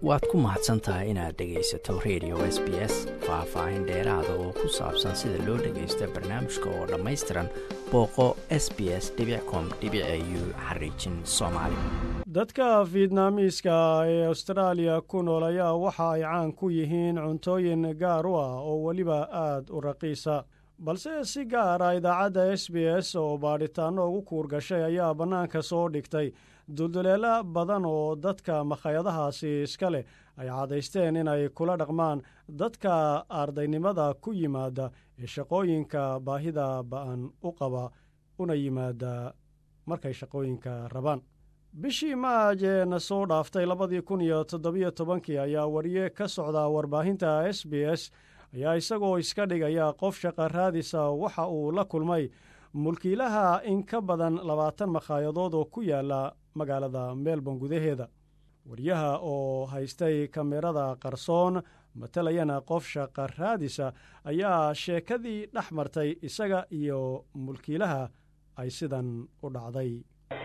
waad ku mahadsan tahay inaad dhegaysato radio s b s faah-faahin dheeraada oo ku saabsan sida loo dhagaysto barnaamijka oo dhammaystiran booqo s b s com u xariijin soomaali dadka fietnaamiiska ee austraaliya ku nool ayaa waxa ay caan ku yihiin cuntooyin gaar u ah oo weliba aad u raqiisa balse si gaara idaacadda s b s oo baadhitaanno ugu kuur gashay ayaa bannaanka soo dhigtay dulduleelo badan oo dadka makhayadahaasi iska leh ay cadaysteen inay kula dhaqmaan dadka ardaynimada ku yimaada ee shaqooyinka baahida ba'an u qaba una yimaada markay shaqooyinka rabaan bishii maaj ee na soo dhaaftay labadii kun iyo toddobiyo tobankii ayaa wariye ka socda warbaahinta s b s ayaa isagoo iska dhigaya qof shaqa raadisa waxa uu la kulmay mulkiilaha in ka badan labaatan makhayadood oo ku yaala magaalada melbourne gudaheeda wariyaha oo haystay kamerada qarsoon matalayana qof shaqa raadisa ayaa sheekadii dhex martay isaga iyo mulkiilaha ay sidan u dhacday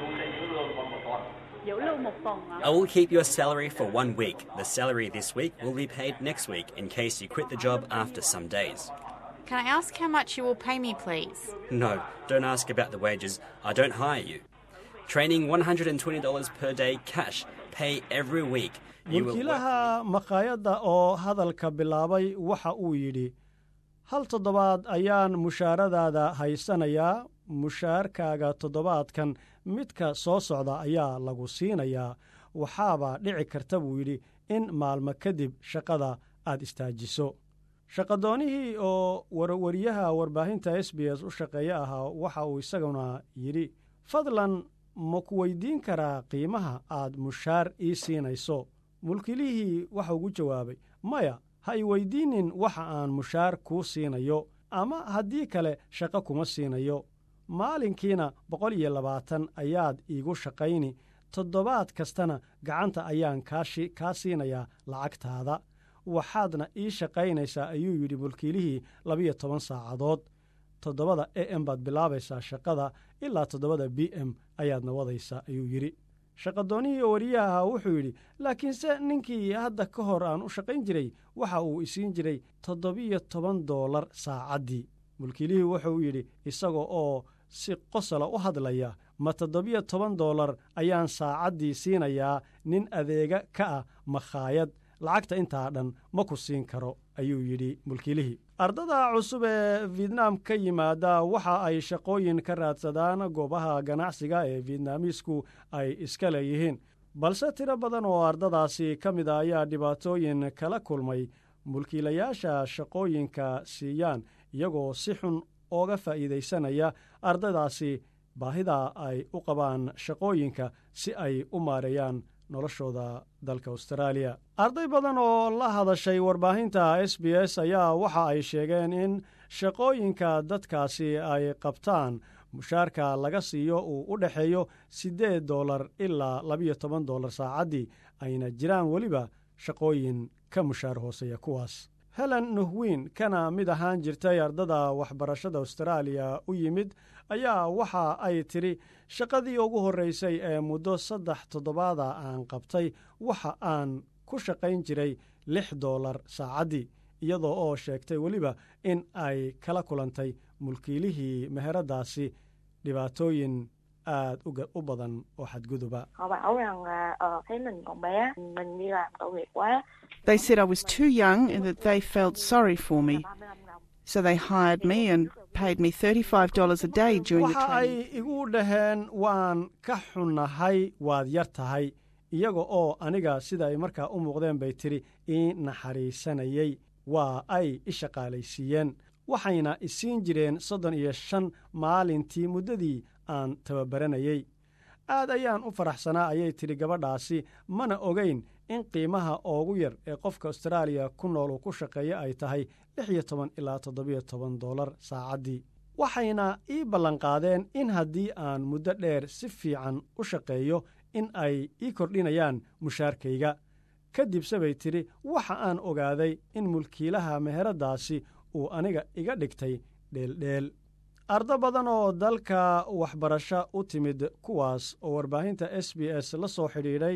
I will keep your salary for one week. The salary this week will be paid next week in case you quit the job after some days. Can I ask how much you will pay me, please? No, don't ask about the wages. I don't hire you. Training $120 per day cash. Pay every week. You will work- mulkiilaha makhaayadda oo hadalka bilaabay waxa uu yidhi hal toddobaad ayaan mushaaradaada haysanayaa mushaarkaaga toddobaadkan midka soo socda ayaa lagu siinayaa waxaaba dhici karta buu yidhi in maalmo kadib shaqada aad istaajiso shaqadoonihii oo warwariyaha warbaahinta s b s u shaqeeye ahaa waxa uu isaguna yidhi fadlan ma ku weydiin karaa qiimaha aad mushaar ii siinayso mulkilihii waxa ugu jawaabay maya ha i weydiinin waxa aan mushaar kuu siinayo ama haddii kale shaqo kuma siinayo maalinkiina boqol iyo labaatan ayaad iigu shaqayni toddobaad kastana gacanta ayaan kaashi kaa siinayaa lacagtaada waxaadna ii shaqaynaysaa ayuu yidhi mulkiilihii labiyo toban saacadood toddobada a m baad bilaabaysaa shaqada ilaa toddobada b m ayaadna wadaysaa ayuu yidhi shaqadoonihii oo wariyaha wuxuu yidhi laakiinse ninkii hadda ka hor aan u shaqayn jiray waxa uu isiin jiray toddobiyo toban doolar saacaddii mulkiilihii wuxuu yidhi isaga oo si qosala u hadlaya ma toddobiyo toban doolar ayaan saacaddii siinayaa nin adeega ka ah makhaayad lacagta intaa dhan ma ku siin karo ayuu yidhi mulkiilihii ardada cusub ee vietnam ka yimaada waxa ay shaqooyin ka raadsadaan goobaha ganacsiga ee vietnaamiisku ay iska leeyihiin balse tiro badan oo ardadaasi ka mid a ayaa dhibaatooyin kala kulmay mulkiilayaasha shaqooyinka siiyaan iyagoo si xun ooga faa'iidaysanaya ardadaasi baahida ay u qabaan shaqooyinka si ay u maareeyaan noloshooda dalka austraaliya arday badan oo la hadashay warbaahinta s b s ayaa waxa ay sheegeen in shaqooyinka dadkaasi ay qabtaan mushaarka laga siiyo uu u dhexeeyo siddeed doolar ilaa labiyo toban doolar saacaddii ayna jiraan weliba shaqooyin ka mushaar hooseeya kuwaas helen nuhwiin kana mid ahaan jirtay ardada waxbarashada austraaliya u yimid ayaa waxa ay tidhi shaqadii ugu horraysay ee muddo saddex toddobaada aan qabtay waxa aan ku shaqayn jiray lix doolar saacaddii iyadoo oo sheegtay weliba in ay kala kulantay mulkiilihii meheraddaasi dhibaatooyin aad u badan oo xadguduba họ bảo rằng là ờ, thấy mình còn bé mình đi làm tội nghiệp quá They said I was too young and that they felt sorry for me. 35 đồng So they hired me and paid me $35 a day during the waxa training. ay igu dhaheen waan ka xunnahay waad yar tahay iyaga oo aniga sida ay markaa u muuqdeen bay tidhi ii naxariisanayey waa ay i shaqaalaysiiyeen waxayna isiin jireen soddon iyo shan maalintii muddadii aan tababaranayey aad ayaan u faraxsanaa ayay tidhi gabadhaasi mana ogayn in qiimaha oogu yar ee qofka austraaliya ku nool uu ku shaqeeya ay tahay lix iyo toban ilaa toddobiyo toban doolar saacaddii waxayna ii ballanqaadeen in haddii aan muddo dheer si fiican u shaqeeyo in ay ii kordhinayaan mushaarkayga kadibse bay tidhi waxa aan ogaaday in mulkiilaha meheraddaasi uu aniga iga dhigtay dheeldheel ardo badan oo dalka waxbarasho u timid kuwaas oo warbaahinta s b s la soo xidhiidhay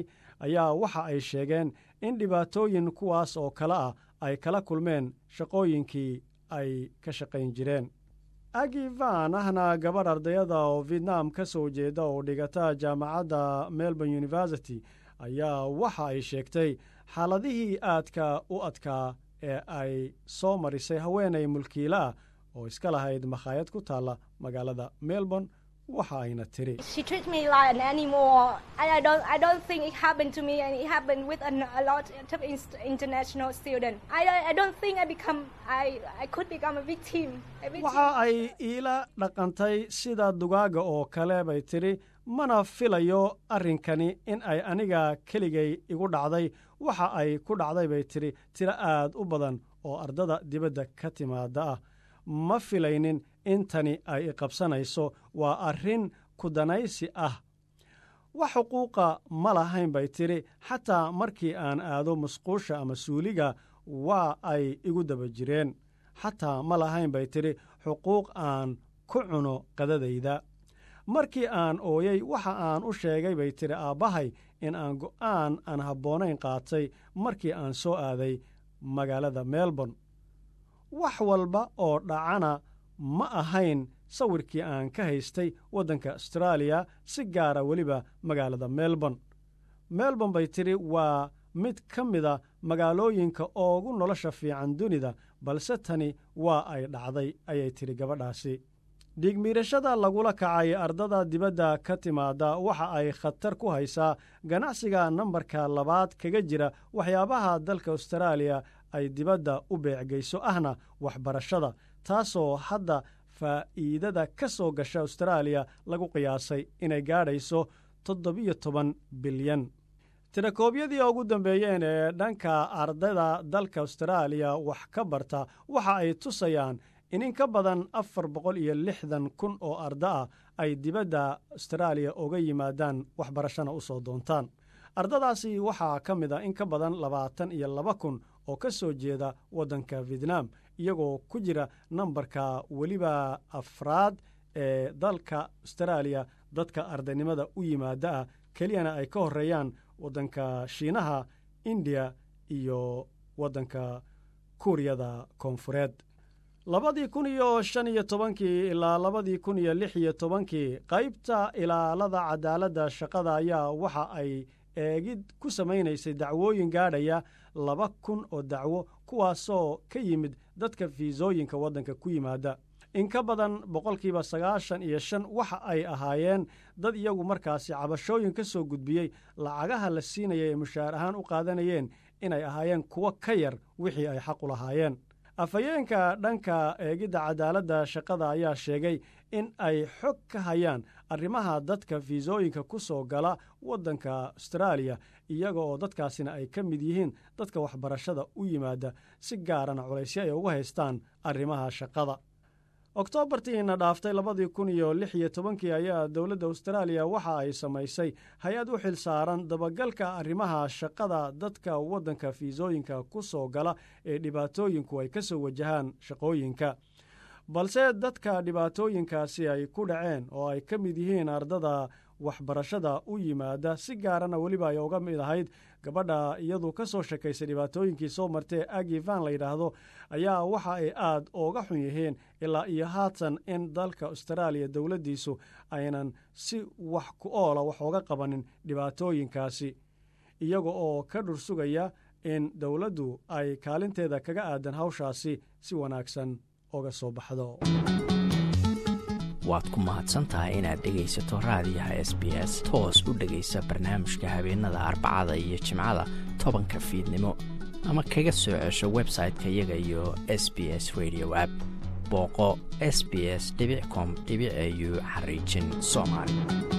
ayaa waxa ay sheegeen in dhibaatooyin kuwaas oo kale ah ay kala kulmeen shaqooyinkii ay ka shaqayn jireen agi van ahna gabadh ardayada oo vietnam ka soo jeeda oo dhigata jaamacadda melbourne university ayaa waxa ay sheegtay xaaladihii aadka u adkaa ee ay soo marisay haweenay mulkiila ah oo iska lahayd makhaayad ku taalla magaalada melbourne waxa ayna tiri She treats me like an animal, and I don't, I don't think it happened to me, and it happened with a, a lot of in- international students. I, don't- I don't think I become, I, I could become a victim. A victim. waxa ay iila dhaqantay sida dugaaga oo kale bay tidhi mana filayo arrinkani in ay aniga keligay igu dhacday waxa ay ku dhacday bay tidhi tiro aad u badan oo ardada dibadda ka timaada ah ma filaynin intani ay iqabsanayso waa arrin kudanaysi ah wax xuquuqa ma lahayn bay tidhi xataa markii aan aado musquusha ama suuliga waa ay igu daba jireen xataa ma lahayn bay tidhi xuquuq aan ku cuno qadadayda markii aan ooyey waxa aan u sheegay bay tidhi aabbahay in aan go'aan aan habboonayn qaatay markii aan soo aaday magaalada melbourne wax walba oo dhacana ma ahayn sawirkii aan ka haystay waddanka astraaliya si gaara weliba magaalada melbourne melbourne bay tidhi waa mid ka mida magaalooyinka oogu nolosha fiican dunida balse tani waa ay dhacday ayay tidhi gabadhaasi dhiigmiirashada lagula kacay ardada dibadda ka timaada waxa ay khatar ku haysaa ganacsiga nambarka labaad kaga jira waxyaabaha dalka astraaliya ay dibadda u beecgeyso ahna waxbarashada taasoo hadda faa'iidada ka soo gasha astraaliya lagu qiyaasay inay gaadhayso toddobiyo toban bilyan tirakoobyadii ugu dambeeyeen ee dhanka ardayda dalka astraaliya wax ka barta waxa ay tusayaan in in ka badan afar boqol iyo lixdan kun oo arda ah ay dibadda astraaliya uga yimaadaan waxbarashana u soo doontaan ardadaasi waxaa ka mid a in ka badan labaatan iyo laba kun oo ka soo jeeda waddanka vietnam iyagoo ku jira nambarka weliba afraad ee dalka astraaliya dadka ardaynimada u yimaada ah keliyana ay ka horreeyaan waddanka shiinaha indiya iyo waddanka kuuriyada koonfureed labadii kun iyo shan iyo tobankii ilaa labadii kun iyo lix iyo tobankii qaybta ilaalada cadaaladda shaqada ayaa waxa ay eegid ku samaynaysay dacwooyin gaadhaya laba kun oo dacwo kuwaasoo ka yimid dadka fiisooyinka waddanka ku yimaada in ka badan boqolkiiba sagaashan iyo shan waxa ay ahaayeen dad iyagu markaasi cabashooyin ka soo gudbiyey lacagaha la siinaya ee mushaar ahaan u qaadanayeen inay ahaayeen kuwo ka yar wixii ay xaq u lahaayeen afhayeenka dhanka eegidda cadaaladda shaqada ayaa sheegay in ay xog ka hayaan arrimaha dadka fiisooyinka ku soo gala waddanka astraaliya iyaga oo dadkaasina ay ka mid yihiin dadka waxbarashada u yimaada si gaarana culaysyo ay uga haystaan arrimaha shaqada oktoobartiina dhaaftay labadii kun iyo lix iyo tobankii ayaa dowladda astraaliya waxa ay samaysay hay-ad u xil saaran dabagalka arrimaha shaqada dadka waddanka fiisooyinka ku soo gala ee dhibaatooyinku ay ka soo wajahaan shaqooyinka balse dadka dhibaatooyinkaasi ay ku dhaceen oo ay ka mid yihiin ardada waxbarashada u yimaada si gaarana weliba ay uga mid ahayd gabadha iyadu ka soo sheekaysay dhibaatooyinkii soo martee agi van la yidhaahdo ayaa waxa ay aad ooga xun yihiin ilaa iyo haatan in dalka astraaliya dowladdiisu aynan si wax ku oola wax ooga qabanin dhibaatooyinkaasi iyaga oo ka dhursugaya in dowladdu ay kaalinteeda kaga aadan hawshaasi si wanaagsan oga soo baxdo waad ku mahadsantahay inaad dhegaysato raadiyaha s b s toos u dhegaysa barnaamijka habeenada arbacada iyo jimcada tobanka fiidnimo ama kaga soo cesho website-ka iyaga iyo s b s radio app booqo s b s com au xariijin soomaali